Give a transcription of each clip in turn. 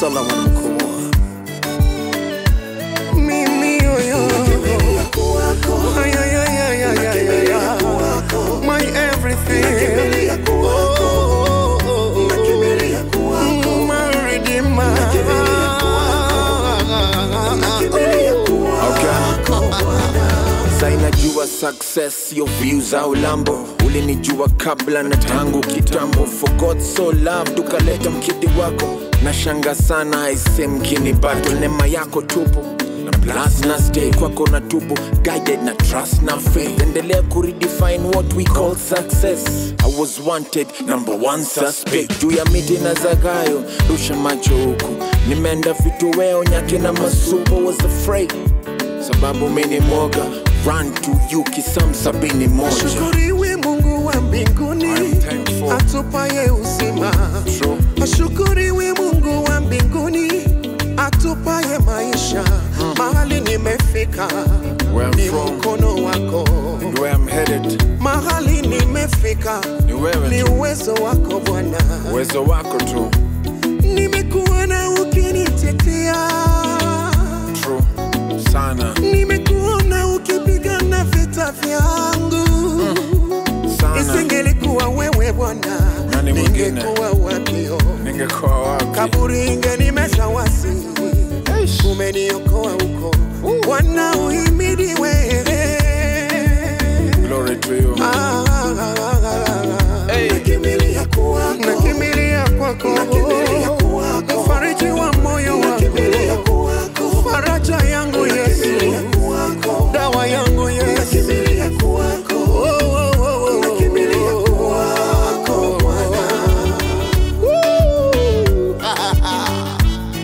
Salamu alaikum. mimi yoyo Ay, ay, ay, ay, ay, ay, ay, ay. my everything Oh, oh, oh, oh. my redeemer sainajua success yo views au lambo ulinijua kabla na tangu kitambo for God so loved ukaleta mkidi wako na shanga sana aise mkini bado neema yako tupo na plus na stay kwako na tupo guided na trust na faith endelea kuredefine what we call success i was wanted number one suspect juu ya miti na zagayo rusha macho huku nimeenda vitu weo nyake na masupo was afraid sababu mini moga run to you kisam sabini moja ashukuriwe mungu wa mbinguni I'm thankful. atupaye uzima True. ashukuriwe mungu wa mbinguni atupaye maisha mahali nimefika Where I'm ni from. mkono wako And where I'm headed mahali nimefika ni wewe ni tu uwezo wako bwana uwezo wako tu nimekuona ukinitetea True. sana nimekuona ukipigana vita vyangu sana isingelikuwa wewe bwana Nani mwingine? ningekuwa wapio ningekuwa wapi kaburi ingenimeza wasi umeniokoa huko bwana uhimidiwe glory to you Ah, ah, ah, ah, ah. Hey. nakimbilia kwako mfariji wa moyo wangu faraja yangu yesu dawa yangu yesu Oh, oh, oh, oh, oh. Woo. Ah, ah, ah.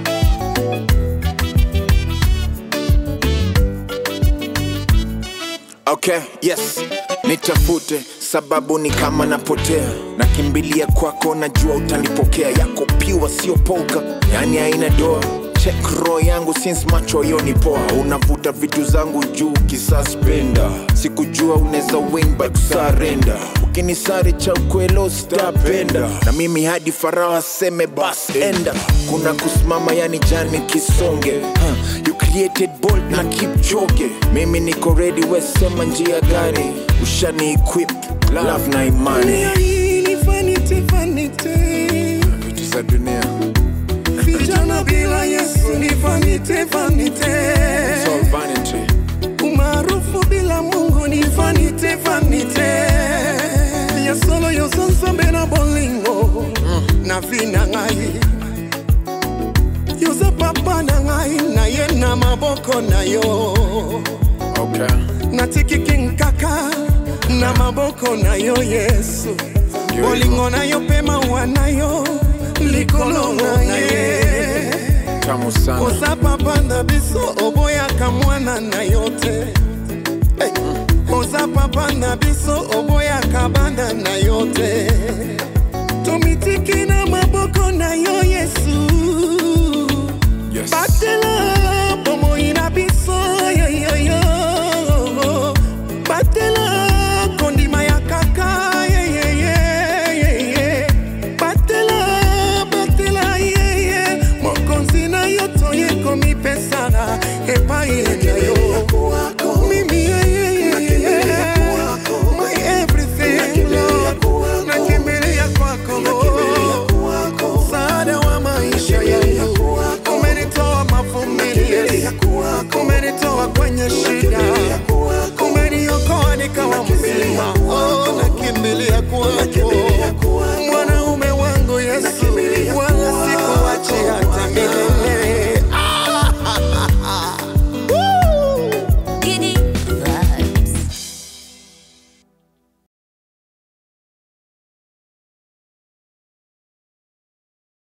okay yes nitafute sababu ni kama napotea nakimbilia kwako najua utanipokea yako piwa sio polka yani haina doa check roho yangu since macho yoni poa unavuta vitu zangu juu kisaspenda sikujua unaweza win by kusarenda ukinisare cha ukwelo sitapenda na mimi hadi farao aseme bas enda kuna kusimama yani jani kisonge huh. you created bold na kipchoge mimi niko ready wesema njia gani ushani equip love na imani Dunia hii ni vanity, vanity. vitu za dunia vijana bila yesu ni vanity, vanity. It's all vanity umaarufu bila mungu ni vanity, vanity. ya solo yosansambe na bolingo na vina ngai yoza papa na ngai na ye na maboko na yo okay natikiki nkaka na maboko na yo yesu Ndio bolingo na yo mpe mawa na yo likolo na ye tamu sana oza papa na biso oboyaka mwana na yo te Hey! oza papa na biso oboyaka bana na yo te tomitiki na maboko na yo yesu yes batela